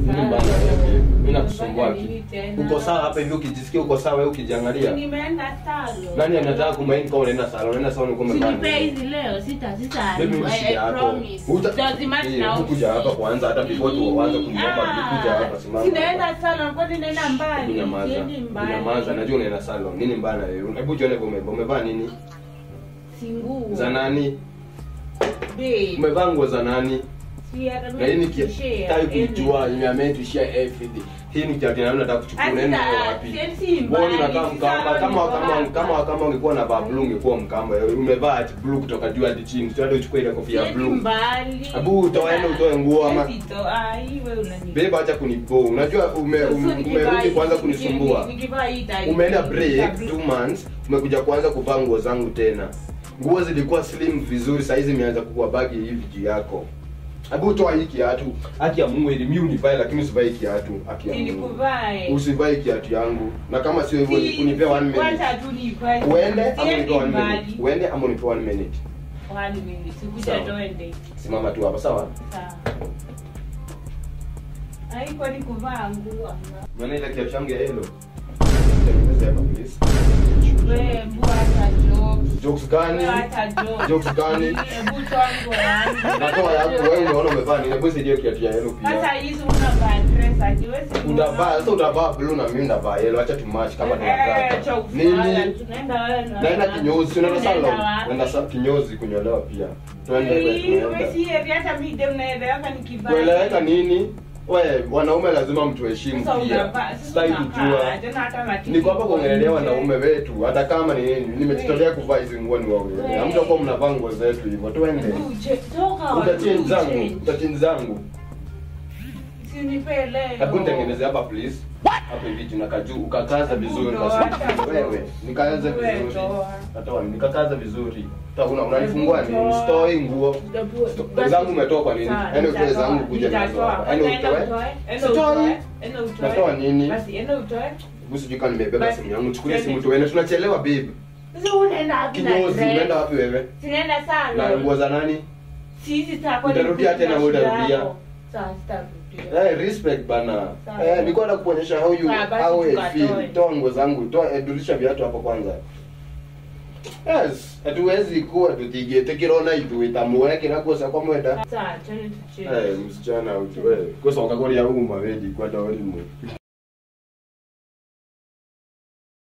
Nini mbaya na wewe? Mimi nakusumbua Unafanya nini ki. tena? Uko sawa hapa hivi ukijisikia uko sawa wewe ukijiangalia. Nimeenda salon. Nani anataka kumaini kama unaenda salon? Unaenda salon uko Usinipe umevaa. nini? hizi leo sita sita. Baby I- uishi I yako. promise. Uta- Doesn't matter Eh, now. hukuja hapa kwanza hata before tu uanze kuniomba Ah, kuja hapa simama. Sinaenda salon kwani naenda mbali. Kunyamaza. Siendi mbali. Kunyamaza. Najua unaenda salon. Nini mbaya na wewe? Hebu jione vile umevaa. Umevaa nini? Si nguo. Za nani? Babe. Umevaa nguo za nani? Si hata Na hii ni mimi share kitaki kujua anything. ime meant to share everything. Hii ni kiatu na nataka kuchukua Hata unaenda nayo wapi? sieti mbali, Wewe unakaa si mkamba sawa, kama niko kama hapa. kama kama ungekuwa na vaa blue ungekuwa mkamba. Umevaa ati blue kutoka juu hadi chini. Sio hata uchukue ile kofia ya Sieti blue. mbali. Abu, utoe utoe nguo ama Sieti to- ah, hii wewe unani- Beba acha kunipo. Unajua ume, um, Sasa nikivaa umerudi hii- kwanza niki- kunisumbua. nikivaa hii tai- Umeenda niki- break niki- two months, umekuja kuanza kuvaa nguo zangu tena. Nguo zilikuwa slim vizuri, saa hizi imeanza kuwa bagi hivi juu yako. Hebu toa hii kiatu. Haki ya Mungu ili mimi univae lakini usivae hii kiatu. Haki ya Mungu. Nilikuvae. Usivae kiatu yangu. Na kama sio hivyo Si- unipe one minute. wacha tu nivae. Uende ama Siendi unipe one mbali. minute. Uende ama unipe one minute. One minute. Sikuja Sawa. twende. Simama tu hapa sawa? Sawa. Haikuwa ni kuvaa nguo. Maana ile kiatu changu ya yellow. Tengeneza hapa please. Wewe, mbu hata jokes. Jokes gani? Wewe hata jokes. Jokes gani? Hebu toa nguo yangu. Natoa yako wewe unaona umevaa nini? Hebu saidia kiatu ya yellow Sasa pia. hizi unavaa dress aje? Wewe si Utavaa sasa unaona? utavaa blue na mimi ndavaa yellow. Acha tumatch kama Eh, cha tunataka. ufala, Nini? tunaenda wewe na- Naenda kinyozi, unaenda salon. wapi? Naenda sa kinyozi kunyolewa pia. Twende kwetu Hii, wewe tunaenda. si hivi, hata mimi dem naeleweka nikivaa. Kueleweka nini? We, wanaume lazima mtuheshimu Sasa pia. unavaa- sasa Sitaki unakaa, kujua. tena hata matiti Niko hapa kuongelea nje. wanaume wetu, hata kama ni nini. Nimejitolea kuvaa hizi nguo ni wawili. We. Hamtakuwa mnavaa nguo zetu hivyo. Twende. Hebu che- toka, Utachange hebu zangu, change. utachange zangu. Usinipe leo. Hebu nitengeneze hapa please. Hapa hivi juu na kajuu ukakaza vizuri Toa, basi. hata- Wewe, nikaanze Wewe, vizuri. toa. Hata nikakaza vizuri. Hata una unanifungua Hebu nini? toa. Stoi nguo. Hebu- Sto- zangu umetoa kwa nini? Sawa, Yaani utoe nitatoa, zangu kuja nazo nitatoa. hapa. Yaani Enda utoe? utoe, enda Sitoi. utoe, enda utoe. Natoa nini? Basi, enda utoe. Hebu sijui kama nimebeba Basi, simu yangu. Chukulia twende. simu tuende. Tunachelewa babe. Sasa unaenda wapi na Kinyozi, dress? unaenda wapi wewe? Sinaenda salon. Na nguo za nani? Sisi sitakuwa Utarudia nikuja tena, wewe shida utarudia. yako. Sawa, sitarudia. Eh, respect bana. Sawa. Eh, nilikuwa nataka kuonyesha how you Sawa, basi how I tukatoe. feel. Toa nguo zangu, toa eh, durisha viatu hapo kwanza. Yes, hatuwezi kuwa tutigete kirona itu itamuwekera kosa kwa mwenda. Sawa, twende tucheze. Eh, msichana utu wewe. Kosa wakakoria huko mawedi kwa dawali mu.